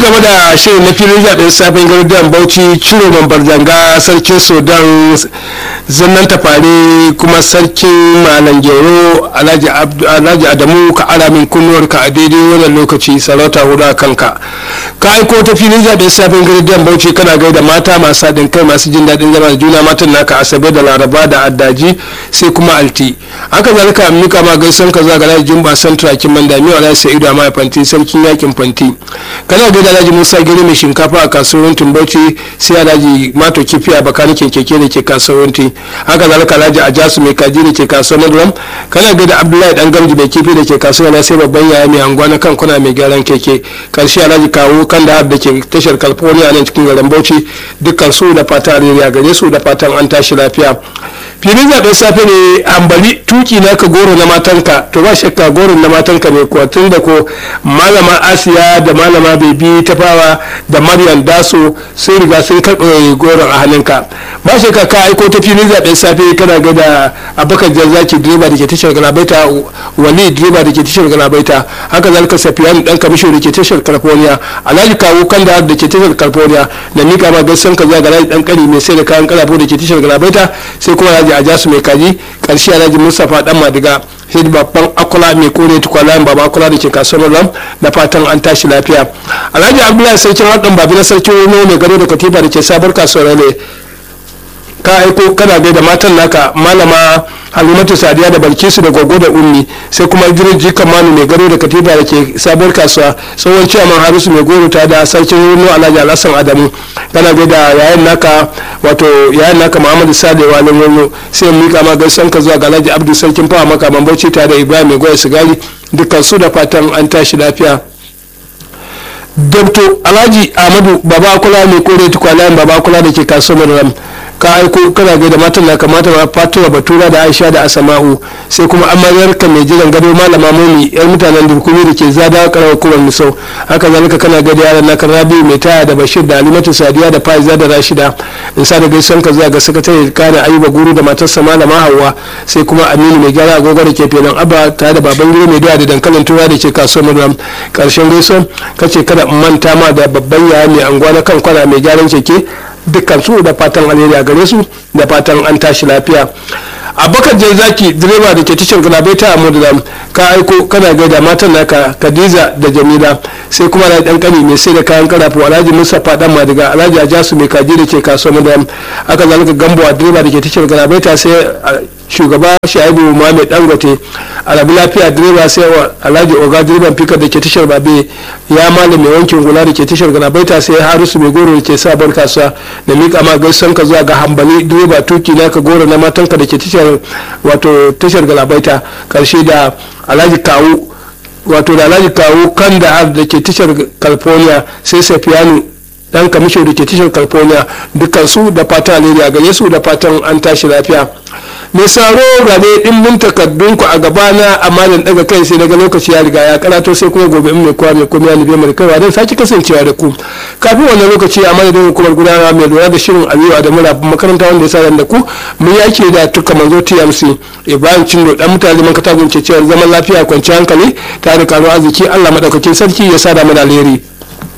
gaba da shirin na filin zaɓen safin gardan bauchi ciro mambar janga sarkin sudan zannan tafare kuma sarkin malam gero alhaji adamu ka ara min kunnuwar ka a daidai wannan lokaci sarauta hudu a kanka ka aiko ta filin zaɓen safin gardan bauchi kana gaida mata masu haɗin kai masu jin daɗin zama da juna matan naka asabe da laraba da addaji sai kuma alti haka zalika mika ma gaisan ka zuwa ga alhaji jumba santra kin mandami wa alhaji sa'idu amma fanti sarkin yakin fanti kana gaida alhaji musa gari mai shinkafa a kasuwar tumbauci sai alhaji mato kifi a bakanikin keke da ke kasuwar haka zalika alhaji ajasu mai kaji da ke kasuwar maduram kana gaida abdullahi dan gamji mai kifi da ke kasuwar na sai babban yaya mai anguwa na kan kuna mai gyaran keke karshe alhaji kawo kan da da ke tashar california nan cikin garin bauchi dukkan su da fata a gare su da fatan an tashi lafiya filin zaɓen safe ne ambali tuki na ka goro na matanka to ba shakka goron na matanka ne kuwa tun da ko malama asiya da malama bebi ta fawa da maryam daso sun riga sun karɓe goron a hannunka ba shakka ka aiko ta filin zaɓen safe kana ga da abubakar jarzaki direba da ke tashar galabaita wali direba da ke tashar galabaita haka zalika safiyanu dan kamisho da ke tashar california alhaji kawo kanda da ke tashar california da mika ma gaisan ka zuwa ga dan kari mai sai da kayan kalafo da ke tashar galabaita sai kuma alhaji ajasu mai kaji karshe alhaji mustapha dan madiga sai babban akula mai kore tukwalayen baba akula da ke kasuwar ram da fatan an tashi lafiya alhaji abdullahi sarkin haɗin babi na sarkin wani mai gado da katifa da ke sabar kasuwar ne ka aiko kana gaida matan naka malama halimatu sadiya da balkisu da gogo da ummi sai kuma idris jikan manu mai gado da katifa da ke sabuwar kasuwa tsohon ciyaman harisu mai goro ta da sarkin runo alhaji alhassan adamu kana gaida yayan naka wato yayan naka muhammadu sade walin wani sai mika ma gaisan ka zuwa ga alhaji abdu sarkin fawa maka bauchi tare da ibrahim mai goya sigari dukkan su da fatan an tashi lafiya dabto alhaji ahmadu baba kula mai kore tukwalayen baba kula da ke kasuwar ram ka aiko kana gai da matan na kamata ma fatima batura da aisha da asama'u sai kuma amaryar ka mai jiran gado malama momi yar mutanen durkumi da ke zada karawar kuran misau haka zalika kana gai da yaran naka rabi mai taya da bashir da alimatu sadiya da faiza da rashida in sa da gaisuwan ka zuwa ga sakatare kana ayuba guru da matarsa malama hawa sai kuma aminu mai gyara agogo da ke filin abba tare da baban gida mai doya da dankalin tura da ke kasuwar maduram karshen gaisuwan kace kada in manta ma da babban yaya mai anguwa na kan kwana mai gyaran keke dukkan su da fatan alheri a gare su da fatan an tashi lafiya abubakar zaki direba da ke tashar galabaita a mudram ka aiko kana gaida matan naka kadiza da jamila sai kuma na dan kani mai sai da kayan karafu alhaji mustapha dan madiga alhaji ajasu mai kaji da ke kasuwar mudram aka zalika gambo a direba da ke tashar galabaita sai shugaba shaibu muhammed dangote alabi lafiya direba sai alhaji oga direban fikar da ke tashar babe ya malam mai wankin gula da ke tashar galabaita sai harisu mai goro da ke sabon kasuwa da miƙa ma gaisuwan ka zuwa ga hambali direba tuki na ka goro na matanka da ke tashar wato tashar galabaita karshe da alhaji kawu wato da alhaji kawu kan da da ke tashar california sai safiyanu dan kamisho da ke tashar california dukkan su da fatan alheri a gare su da fatan an tashi lafiya mai saro rabe dimbin takardun ku a gaba na amma da daga kai sai daga lokaci ya riga ya karato sai kuma gobe in mai kowa mai komai ya libe mai kaiwa don sake kasancewa da ku kafin wannan lokaci a madadin hukumar gudanarwa mai lura da shirin aliyu da mura makaranta wanda ya sa da ku mun yake da tuka manzo tmc ibrahim cindo dan mutane man katagun cewar zaman lafiya kwanciyar hankali tare da karuwa arziki allah madaukakin sarki ya sa da mu da alheri